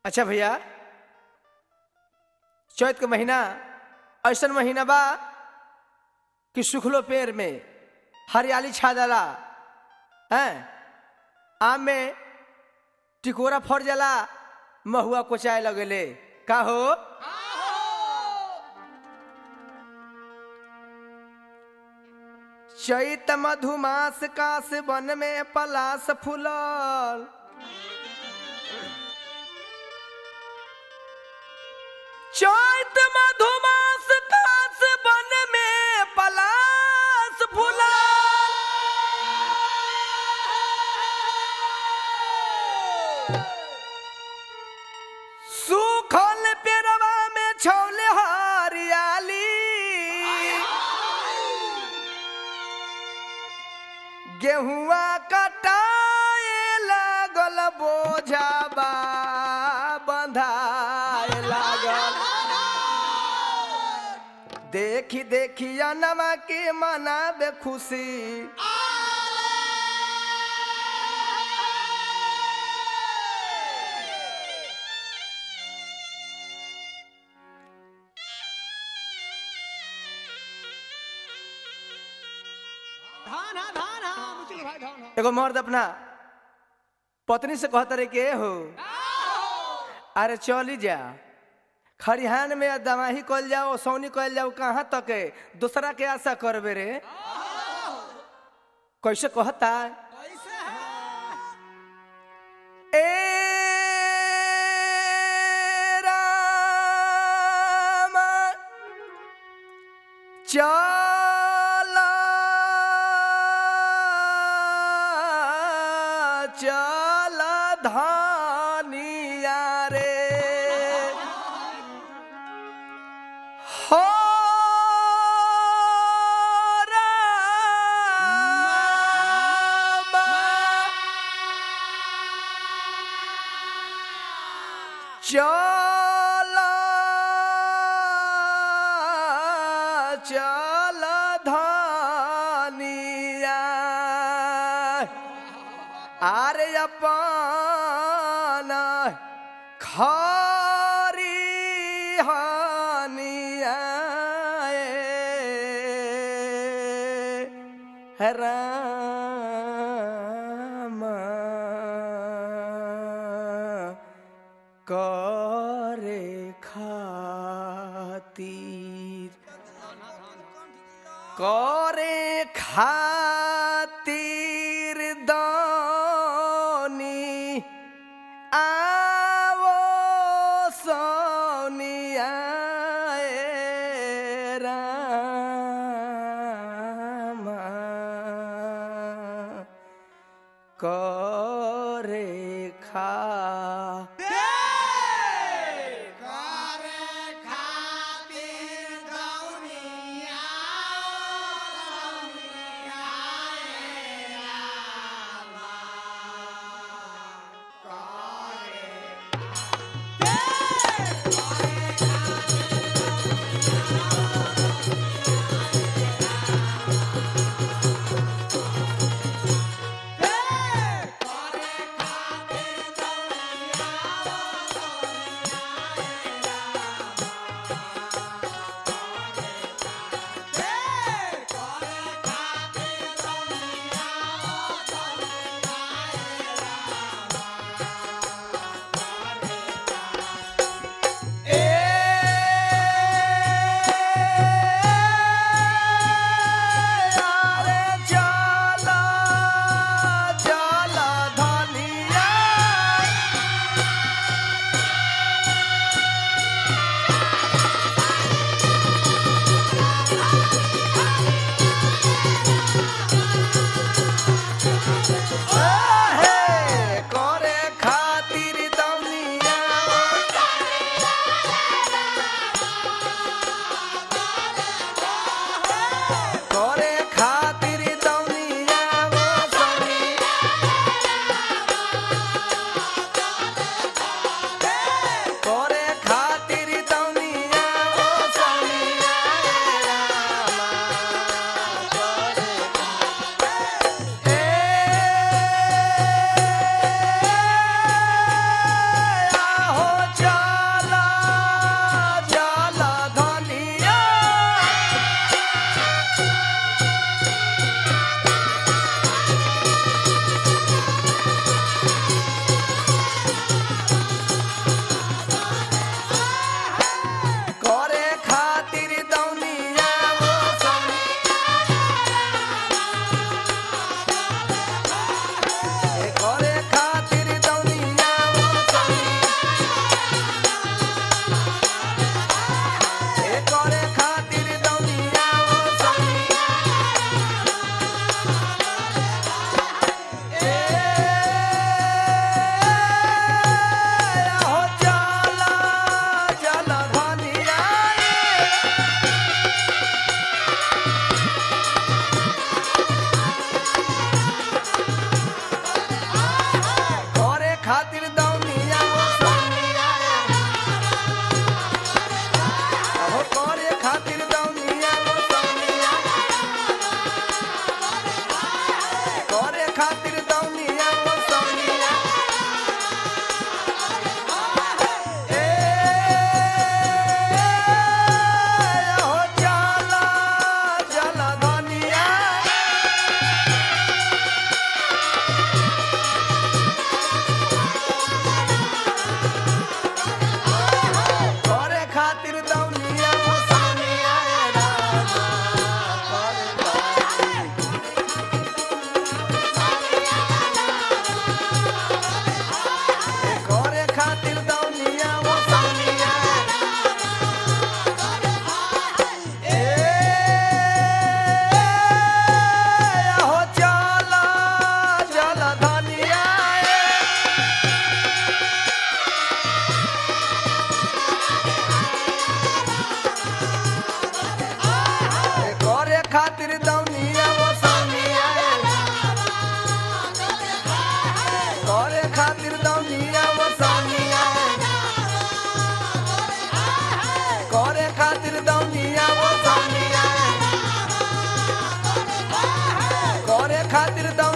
अच्छा भैया चैत के महीना ऐसा महीना बा कि सुखलो पेड़ में हरियाली छा जाला हैं आम में टिकोरा फर जाला महुआ कोचाए लगेले का हो चैत मधुमास कास वन में पलास फूलल चैत मधुमास कास वन में पलास फूलल सुखल पेड़वा में छौले हरियाली गेहुआ कटाए लागल बोझाबा बंधाए लागल देखी देखी अनमा के मनाबे खुशी धान हा धान हा मुचल भाई धान हा एगो मर्द अपना पत्नी से कहता रहे के हो अरे चली जा खरिहान में दमाही कल जाओ सौनी कल जाओ कहाँ तक है दूसरा के आशा करबे रे कैसे कहता कैसे है ए राम चल चल धनिया रे हो राम चल चल धनिया आरे अपन खरी हनिया राम करे खातिर करे खातिर दानी आवो सोनिया ए रामा करे खा खातिर दौड़